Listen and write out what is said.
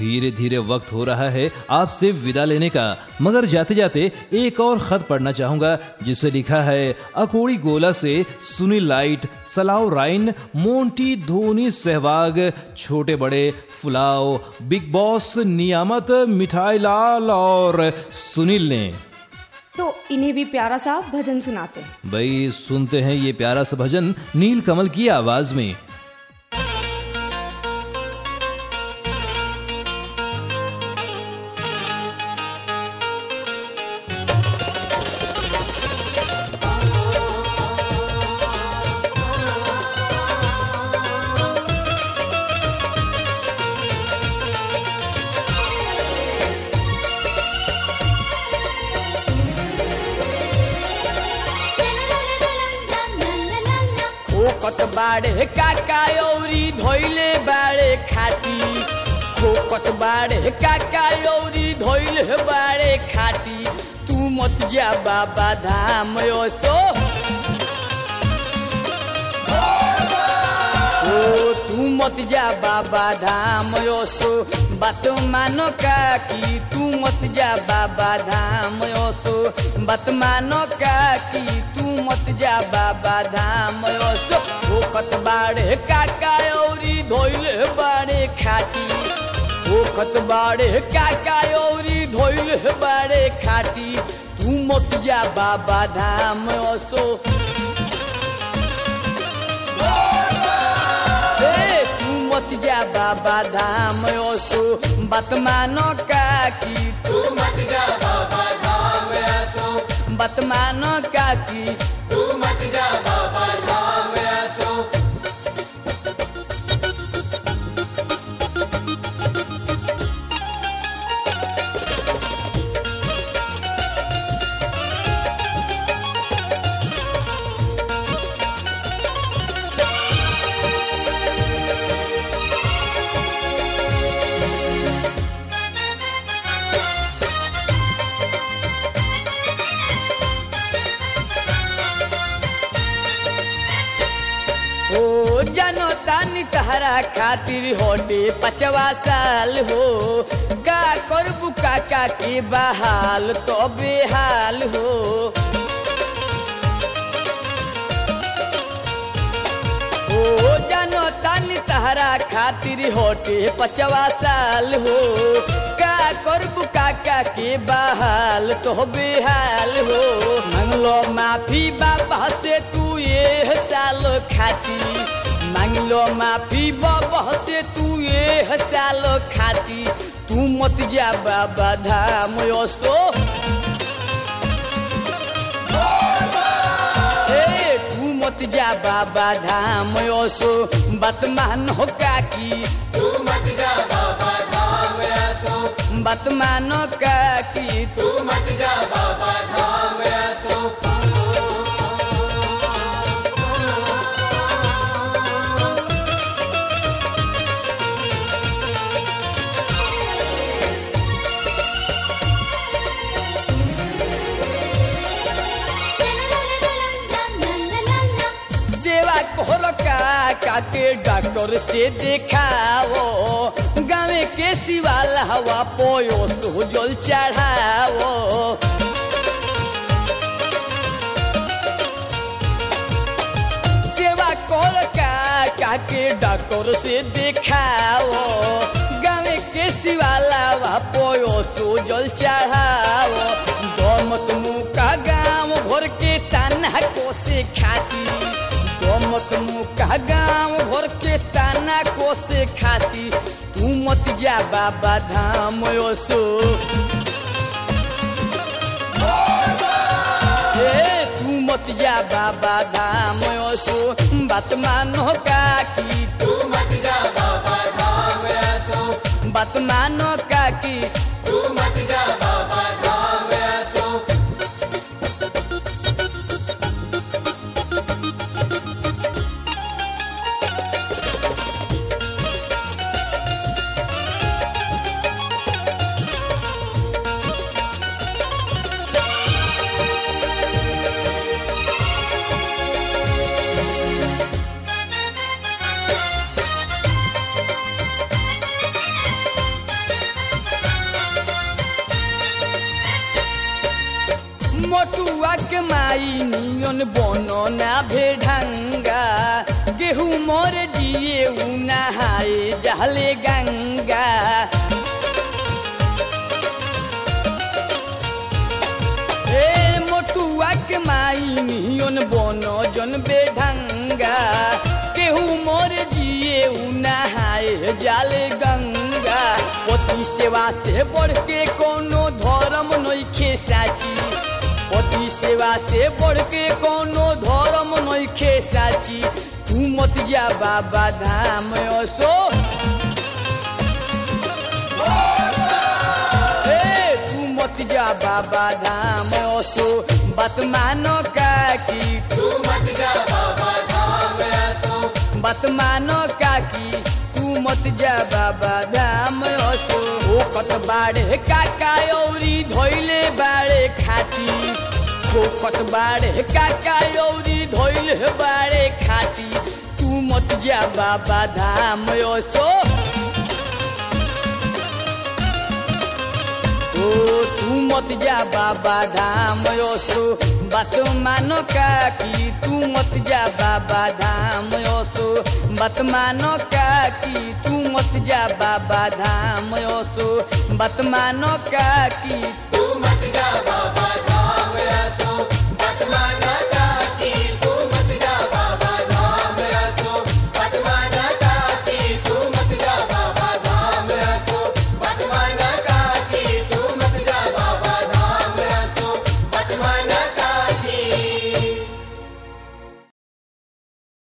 धीरे धीरे वक्त हो रहा है आपसे विदा लेने का मगर जाते जाते एक और खत पढ़ना चाहूंगा जिसे लिखा है अकोड़ी गोला से सुनील लाइट सलाव राइन मोंटी धोनी सहवाग छोटे बड़े फुलाव बिग बॉस नियामत मिठाई लाल और सुनील ने तो इन्हें भी प्यारा सा भजन सुनाते हैं भाई सुनते हैं ये प्यारा सा भजन नील कमल की आवाज में खोकत बाड़े काका औरी धोइले बाड़े खाटी खोकत बाड़े काका औरी धोइले बाड़े खाटी तू मत जा बाबा धाम ओसो ओ तू मत जा बाबा धाम ओसो बात मानो काकी तू मत जा बाबा धाम ओसो बात मानो काकी तू मत जा बाबा धाम ओसो ओखत बाड़े काका औरी धोइले बाड़े खाटी ओखत बाड़े काका औरी धोइले बाड़े खाटी तू मत जा बाबा धाम ओसो ए, तू मत जा बाबा धाम ओसो बात मानो काकी तू मत जा बाबा धाम ऐसो बात मानो काकी तू मत जा बाबा धाम ऐसो ओ जानो तानी तहरा खातिर होटे पचवा साल हो का करबू काका के बहाल तो बेहाल हो ओ जानो तानी तहरा खातिर होटे पचवा साल हो का करबू काका के बहाल तो बेहाल हो मंगलो माफी बाबा से तू ये साल खाती मांगलो माफी बाबा से तू ये साल खाती तू मत जा बाबा धाम ओसो ए, तू मत जा बाबा धाम ओसो बात मानो काकी तू मत जा बाबा धाम ऐसो बात मानो काकी तू मत जा बाबा धाम ऐसो सेवा कोहरो काका के डॉक्टर से दिखाओ गाँव के शिवाल हवा पोयो तो जल चढ़ाओ सेवा कोहरो काका के डॉक्टर से दिखाओ गाँव के शिवाल हवा पोयो तो जल चढ़ाओ दमत मुँह का गाँव भर के ताना को से खाती मत मुका गाँव भर के ताना को से खाती तू मत जा बाबा धाम ओसो ए, तू मत जा बाबा धाम ओसो बात मानो काकी तू मत जा बाबा धाम ऐसो बात मानो काकी तू मत जा बाबा धाम ऐसो के माई नियन बनो ना भेढंगा गेहूं मोर जिए उ नहाए जहले गंगा ए मोटुआ के माई नियन बनो जन बेढंगा केहू मोर जिए उ नहाए जाले गंगा पति सेवा से बढ़ के कोनो धर्म नइखे साची पति सेवा से बढ़ के कोनो धर्म नइखे साची तू मत जा बाबा धाम असो ए तू मत जा बाबा धाम असो बात मानो काकी तू मत जा बाबा धाम ऐसो बात मानो काकी तू मत जा बाबा धाम असो ओ कत बाड़े काका औरी धोइले बाड़े खाटी ओ कत बाड़े काका औरी धोइले बाड़े खाटी तू मत जा बाबा धाम असो ओ तू मत जा बाबा धाम ओसो बात मानो काकी तू मत जा बाबा धाम ओसो बात मानो काकी तू मत जा बाबा धाम ओसो बात मानो काकी